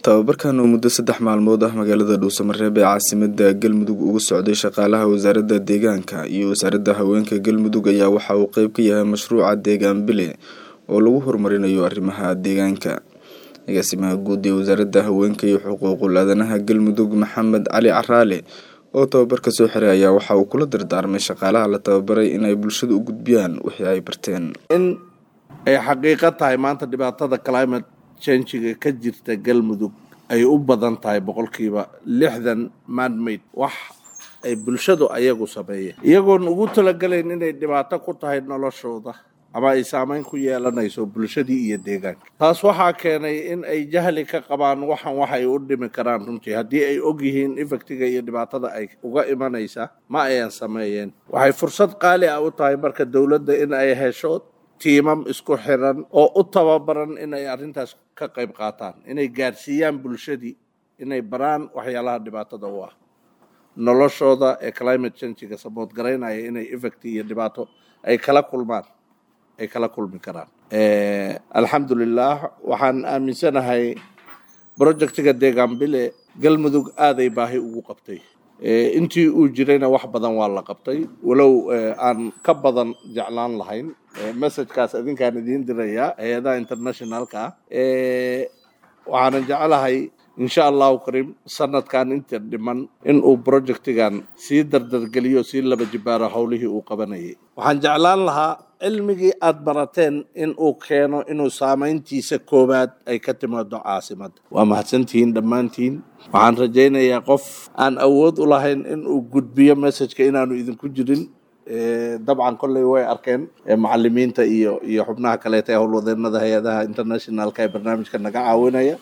tababarkan oo muddo saddex maalmood ah magaalada dhuusamareeb ee caasimada galmudug uga socday shaqaalaha wasaaradda deegaanka iyo wasaaradda haweenka galmudug ayaa waxa uu qeyb ka yahay mashruuca deegaan bile oo lagu horumarinayo arrimaha deegaanka agaasimaha guud ee wasaaradda haweenka iyo xuquuqul aadanaha galmudug maxamed cali caraale oo tababarka soo xiray ayaa waxa uu kula dardaarmay shaqaalaha la tababaray inay bulshada u gudbiyaan wixii ay barteen in ay xaqiiqo tahay maanta dhibaatada climate changiga ka jirta galmudug ay u badan tahay boqolkiiba lixdan manmade wax ay bulshadu ayagu sameeyeen iyagoon ugu talagalayn inay dhibaato ku tahay noloshooda ama ay saameyn ku yeelanayso bulshadii iyo deegaanka taas waxaa keenay in ay jahli ka qabaan waxan waxay u dhimi karaan runtii haddii ay og yihiin ifectiga iyo dhibaatada ay uga imanaysa ma ayan sameeyeen waxay fursad qaali ah u tahay marka dowladda in ay hesho tiimam isku xiran oo u tababaran inay arrintaas ka qayb qaataan inay gaarsiiyaan bulshadii inay baraan waxyaalaha dhibaatada u ah noloshooda ee climate changiga sabood garaynaya inay effect iyo dhibaato ay kala kulmaan ay kala kulmi karaan alxamdulilah waxaan aaminsanahay projectiga deegaan bile galmudug aaday baahi ugu qabtay intii uu jirayna wax badan waa la qabtay walow aan ka badan jeclaan lahayn messagekaas idinkaan idiin dirayaa hay-adaha internationalka ah waxaanan jeclahay insha allahu kariim sanadkan inta dhiman in uu projectigan sii dardargeliyo sii laba jibaaro howlihii uu qabanayay waxaan jeclaan lahaa cilmigii aada barateen in uu keeno inuu saameyntiisa koowaad ay ka timaado caasimadda waa mahadsantihiin dhammaantiin waxaan rajaynayaa qof aan awood u lahayn in uu gudbiyo messageka inaanu idinku jirin dabcan kolley way arkeen macalimiinta iyo iyo xubnaha kaleeta ee howlwadeenada hay-adaha internationalka ee barnaamijka naga caawinaya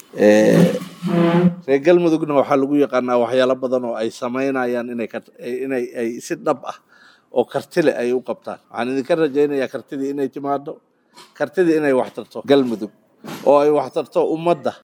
reer galmudugna waxaa lagu yaqaanaa waxyaalo badan oo ay sameynayaan inay inay ay si dhab ah oo kartile ay u qabtaan waxaan idinka rajaynayaa kartidii inay timaado kartidii inay wax tarto galmudug oo ay wax tarto ummadda